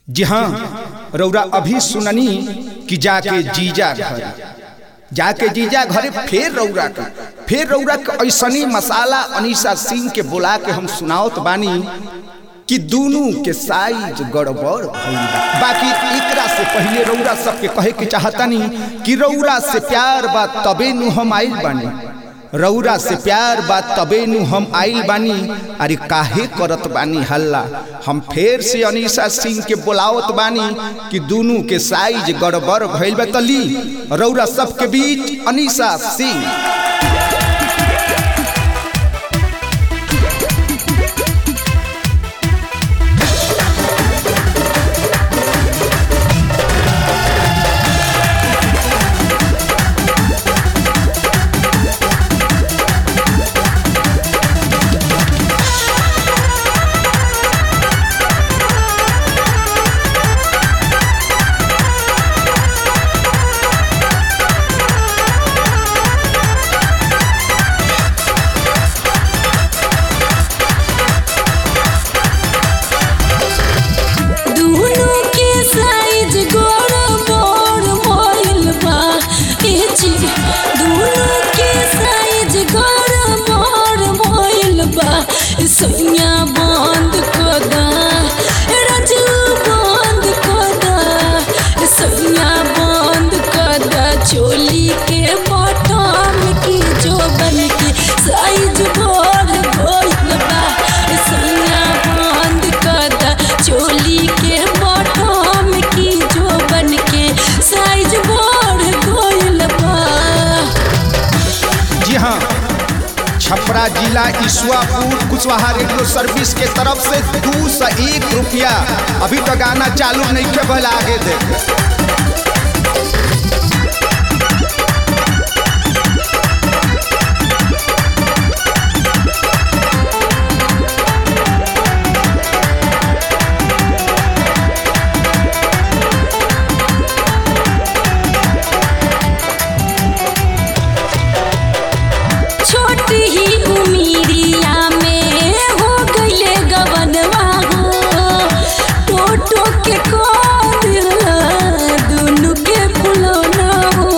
जी हाँ रौरा अभी सुननी कि जाके जीजा घर जाके जीजा घरे फेर रौरा के फेर रौरा के ऐसनी मसाला अनीसा सिंह के बुला के हम सुनावत बानी कि दोनों के साइज गड़बड़ भइल बा। बाकी एकरा से पहले रौरा सबके कहे के चाहतनी कि रौरा से प्यार बा तबे नु हम आइल बानी रौरा से प्यार बा तबे नु हम आइल बानी अरे काहे करत बानी हल्ला हम फेर से अनीसा सिंह के बुलावत बानी कि दोनों के साइज गड़बड़ भइल बा तली रौरा सबके बीच अनीसा सिंह दुनो के साइज गड़बड़ भइल बा ए जी दुनो के साइज गड़बड़ भइल बा सैया बंद कर दा राजू बंद कर दा सैया बंद कर दा चोली के बटन की जो बन के साइज बढ़ गइल बा सैया बंद कर दा चोली के बटन की जो बन के साइज बढ़ गइल बा जी हाँ छपरा जिला ईश्वापुर कुशवाहा रेडियो सर्विस के तरफ से दू सौ एक रुपया अभी तो गाना चालू नहीं के भला आगे दे छोट ही उमिरिया में हो गईले गवनवा हो टोटो के कोद दुनु के फुलौना हो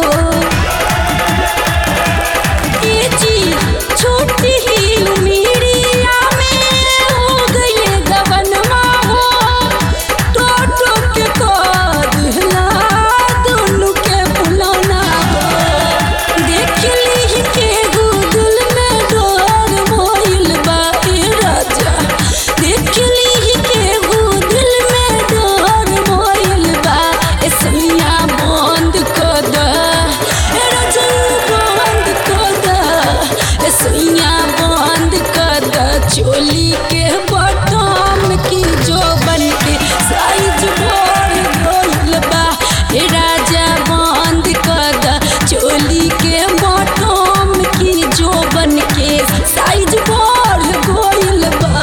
ए जी छोट ही उमिरिया में हो गईले गवनवा हो टोटो के कोद दुनु के फुलौना हो देखली के गूगल में डोर मोइल बा ए राजा देखली के गूगल में डोर मोइल बा ए सैया बंद कर दा ए राजा बंद कर दा ए सैया बंद कर दा चोली के बटन की जो बन के साइज बढ़ गइल बा ए राजा बंद कर दा चोली के बटन की जो बन के साइज बढ़ गइल बा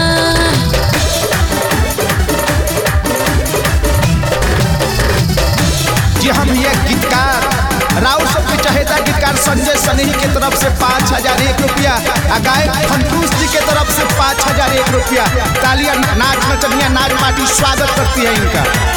जी हम ये गीतकार राव सबके चहेता गीतकार संजय सनेही के तरफ से पाँच हजार एक रुपया आ गायक फंटूस जी के तरफ से पाँच हजार एक रुपया तालियां नाच नचनिया नाच पार्टी स्वागत करती है इनका